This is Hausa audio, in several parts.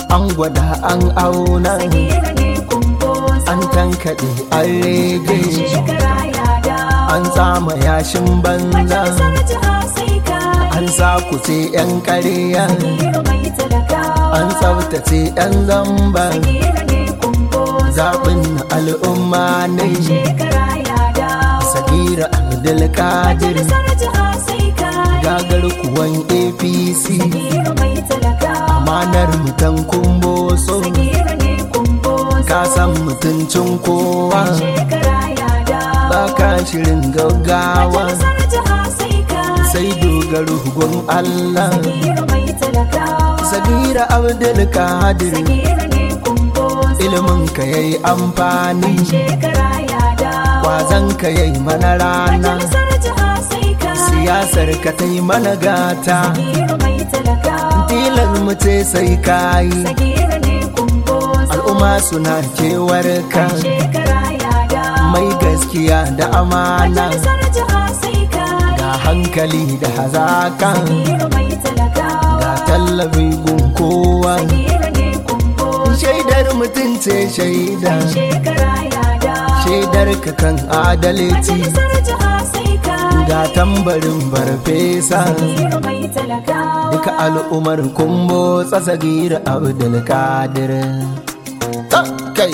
an gwada an auna Sagira ne kumboso an tankaɗe an rege shekara ya dawo an tsama yashin banza majalisar jiha sai ka an sakuce 'yan ƙarya Sagira mai talakawa an tsaftace 'yan zamba Sagira ne kumboso zaɓin al'umma ne shekara ya dawo sagira abdulkadir majalisar jiha sai ka gagar kuwan apc Sagira mai talakawa amanar mutan kumboso Sagira ne kumboso ka san mutuncin kowa shekara ya dawo baka shirin gaggawa majalisar jiha sai ka sai dogaro gun allah Sagira mai talakawa sagira abdulkadir Sagira ne kumboso ilimin ka yayi amfani shekara ya dawo kwazon ka yayi mana rana majalisar jiha sai ka siyasar ka ta yi mana gata Sagira mai talakawa tilan mu ce sai kayi Sagira ne kumboso al'umma suna kewar ka shekara ya dawo mai gaskiya da amana majalisar jiha sai ka ga hankali da hazaka Sagira mai talakawa ga tallafi gun kowa Sagira ne kumboso shaidar mutum ce shaida shekara ya dawo shaidar ka kan adalci majalisar jiha sai ka ga tambarin farfesa Sagira mai talakawa duka al'ummar kumbo tsasagir abdulkadir Ta kai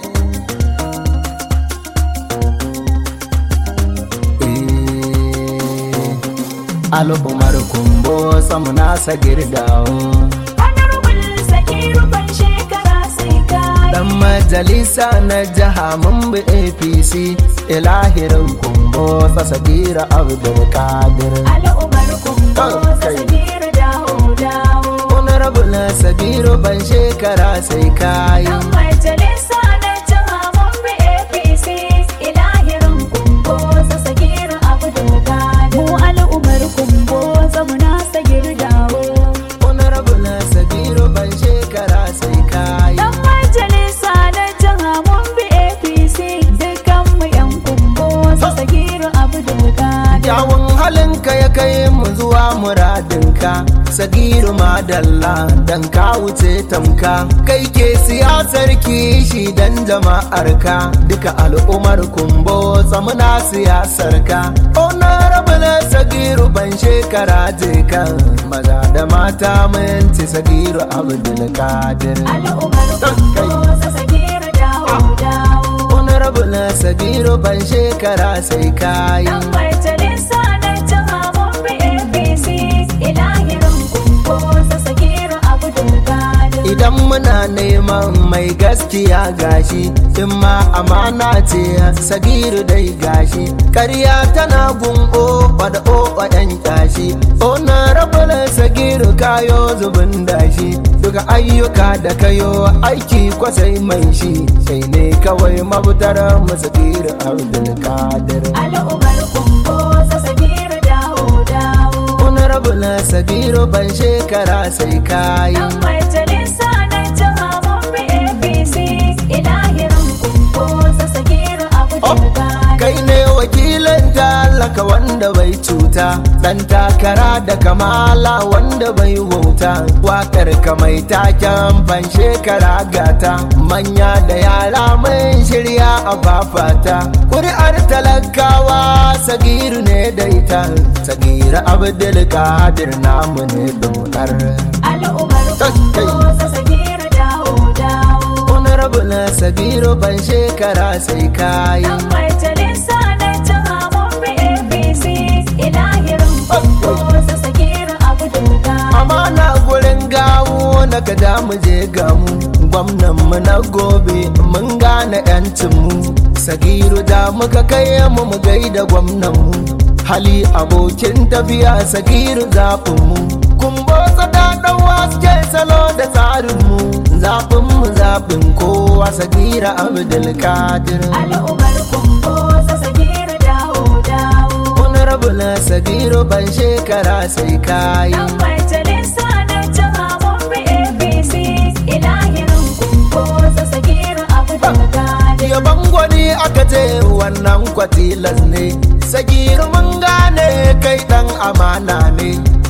Eh, al'ummar kumbo samuna sagir dawo Honorable Sakiru ban shekara sai ka dan majalisa na jiha mun bi apc ilahirin kumbo tsasagir abdulkadir al'ummar kumbo Kai. Sakiru dawo dawo honorable sagiru ban shekara sai kayi Dan majalisa na jiha mun bi APC ilahirin kumbo Sakiru abu doka mu al'ummar kumbo zamuna Sakiru dawo honorable sagiru ban shekara sai kayi Dan majalisa na jiha mun bi APC dukkan mu yan kumbo Sakiru abu doka Kyawun halinka ya kai mu zuwa muradinka Sagiru madalla dan ka wuce tamka Kai ke siyasar kishi dan jama'arka Duka al'ummar kumbo tsamuna siyasarka Honorable Sagiru ban shekara je kan Maza da mata minti Sagiru Abdulkadir al'ummar kumbo Sakiru dawo dawo Honorable Sagiru ban shekara sai kayi Dan majalisa na jiha mun bi APC ilahirin kumbo Sakiru abu doka Idan muna neman mai gaskiya gashi, in ma amana ce sagiru dai gashi, karya tana gun oba da oba ɗan kyashi, ona rabula sagiru kayo zubin dashi, duka ayyuka da kayo aiki kwasai mai shi, sai ne kawai mabutar mu sagiru Abdulkadir. al'ummar kumbo Sakiru dawo dawo Honorable Sagiru ban shekara sai kayi. Dan majalisa na jiha mun bi APC ilahirin kumbo Sakiru abu doka kai ne wakilin talaka wanda bai cuta dan takara da kamala wanda bai wauta wakar ka mai taken ban shekara gata manya da yara mun shirya a fafata kuri'ar talakawa sagiru ne daita sagiru abdul kadir namu ne dokar al'ummar kumbo Sakiru dawo dawo honorable sagiru ban shekara sai kayi Dan majalisa na jiha mun bi APC ilahirin kumbo Sakiru abu doka amana gurin gawo na gada mu je gamu gwamnan mu na gobe mun gane yancin mu sagiru da muka kai mu mu gaida gwamnan mu hali abokin tafiya sagiru zafin mu kun botsa da dan waske salo da tsarin mu zafin mu zafin kowa sagira abdulkadir al'ummar kumbo Sakiru dawo dawo honorable sagiru ban shekara sai kayi Dan majalisa na jiha mun bi APC ilahirin kumbo Sakiru abu doka yaban gwani aka ce wannan kwatilas ne sagiru mun gane kai dan amana ne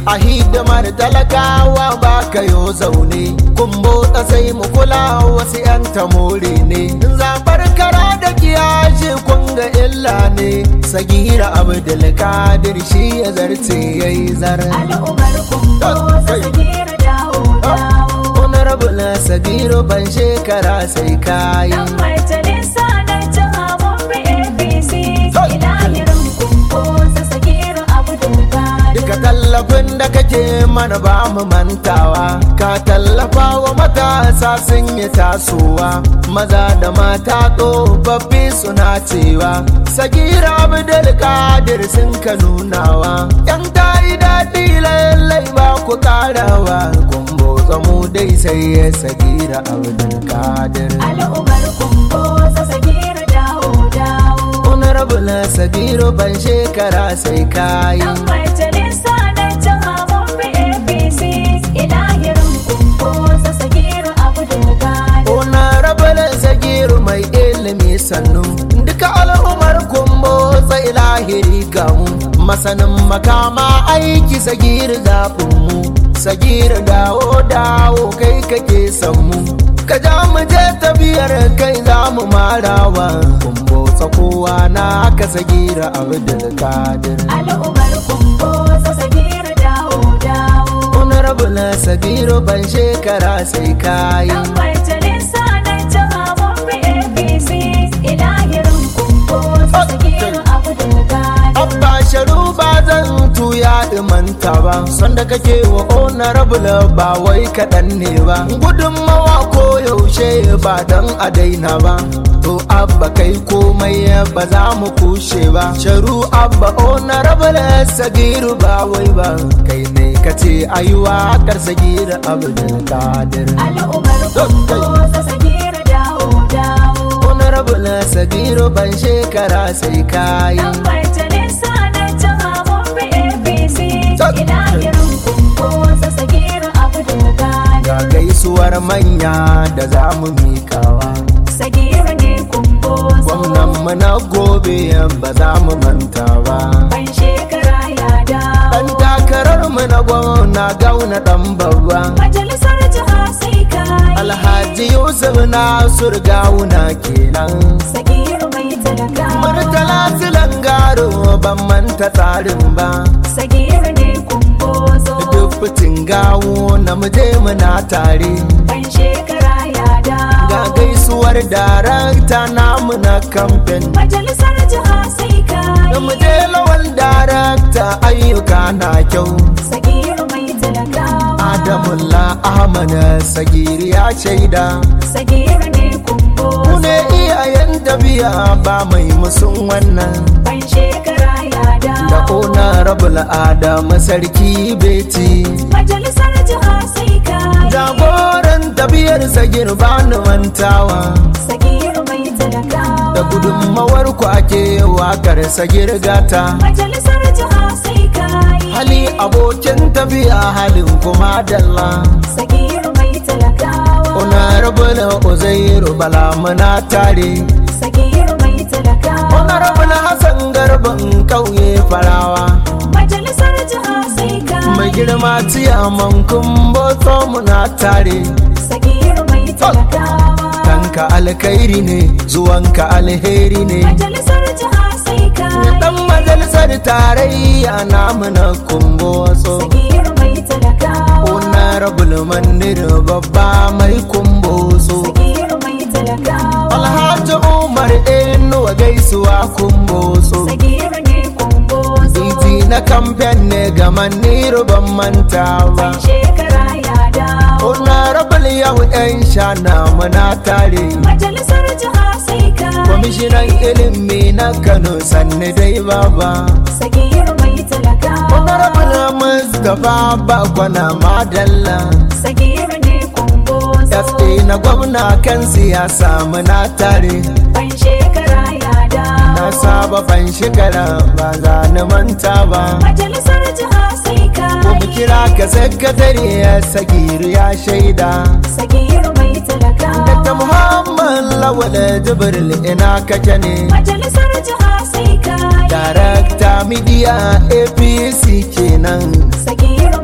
a hidimar talakawa ba ka yo zaune kumbo sai mu kula wasu 'yan tamore ne zabar kara da kiyashi kun ga illa ne sagira abdulkadir shi ya zarce ya yi zar al'ummar kumbo sagir dawo dawo honorable sagiru ban shekara sai kayi dan majalisa na jiha mun bi apc ilahirin kumbo sagir abdulkadir Duka tallafin da kake mana ba mu mantawa Ka tallafa wa matasa sun yi tasowa Maza da mata tsofaffi suna cewa Sagira Abdul Kadir sun ka nunawa Yan ta yi daɗi lallai ba ku ƙarawa Kun botsa mu dai sai ya Sagira Abdul Kadir al'ummar kumbo sagir dawo dawo Honorable Sagiru ban shekara sai kayi dan majalisa na jiha mun bi apc ilahirin kumbo sagir abdulkadir Ona rabalin sagiru mai ilimi sannu duka al'ummar kumbo sai lahiri gamu masanin makama aiki sagiru zaɓinmu sagiru dawo dawo kai kake mu ka ja mu je tafiyar kai za mu marawa kumbo tsakowa na ka sagira abdul kadir al'ummar kumbo sagir dawo dawo honorable sagiru ban shekara sai kayi dan majalisa na jiha mun bi apc ilahirin kumbo sagir abdulkadir Abba sharu ba zan tuya imanta ba sanda kake wa honorable ba wai kaɗan ne ba gudunmawa ko yaushe ba don a daina ba to abba kai komai ba za mu kushe ba sharu abba honorable sagiru ba wai ba kai ne kace ayuwa kar sagiru abdul kadir al'ummar kumbo sagir dawo dawo honorable sagiru ban shekara sai kayi dan majalisa na jiha mun bi apc ilahirin kumbo sagir abdulkadir ga gaisuwar manya da za mu mikawa sagir ne kumbo gwamnan mu na gobe ba za mu manta ba ban shekara ya dawo dan takarar mu na gwamna gauna dan babba majalisar jiha sai kai alhaji yusuf nasur gawuna kenan sagir mai talakawa murtala silangaro ban manta tsarin ba sagir ne kumbozo duk fitin gawo na muje muna tare ban shekara ya ga dawo gaisuwar darakta namu na kamfen majalisar jiha sai kai da muje lawal darakta ayyuka na kyau sagir mai talakawa Adamullah Ahmad Sagiri ya shaida sagir ne Ku kumbozo ne iyayen tafiya ba mai musun wannan ban shekara ya Da dawo ona rabul Adam sarki beti majalisar jiha sai kai Jagoran tafiyar sagir ba ni mantawa sagir mai talakawa Da gudunmawar ku ake wakar sagir gata majalisar jiha sai kai Hali abokin tafiya halin kuma dalla sagir mai talakawa Ona rabul Uzairu Bala muna tare sagir mai talakawa Honorable Hassan Garban kauye farawa majalisar jiha sai kai mai girma ciyaman kumboto muna tare sagir mai talakawa tanka alkhairi ne zuwanka alheri ne majalisar jiha sai kai dan majalisar tarayya namu na kumbotso sagir mai talakawa honorable mandir babba mai kumbotso sagir mai talakawa alhaji umar inuwa gaisuwa kumbotso sagir ne kumbozo Titi na kamfen ne ga maniru ban manta ba ban shekara ya dawo honorable yau yan shana muna tare majalisar jiha sai kai kwamishinan ilimi na kano sanni dai baba sagir mai talakawa honorable mustapha bakwana madalla sagir ne kumbozo sa na gwamna kan siyasa muna tare ban shekara ya na dawo saba ban shekara ba za ni manta ba majalisar jiha sai ko kai mu kira ka sakatare ya sagiru ya shaida sagir mai talakawa Dr. Muhammad Lawal Jibril ina kake ne majalisar jiha sai kai Darakta Media APC kenan sagir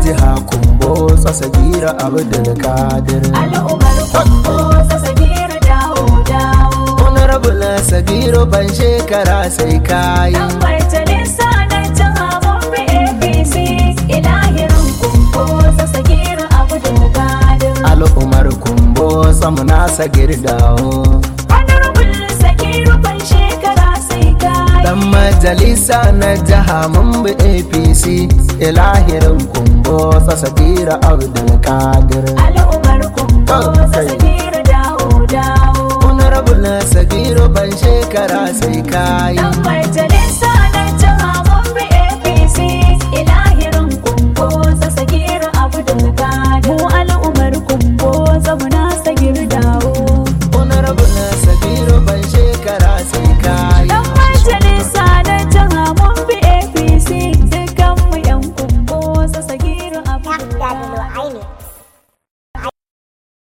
jiha kumbo sasagira abdulkadir al'ummar kumbo sagir dawo dawo honorable sagiru ban shekara sai kayi dan majalisa na jiha mun bi apc ilahirin kumbo sagir abdul kadir al'umar kumbo samuna sagir dawo honorable sagir ban shekara sai kai dan majalisa na jiha mun bi apc ilahirin kumbo sasagira abdulkadir al'ummar kumbo Kai. sagir dawo dawo honorable sagiru ban shekara sai kayi dan majalisa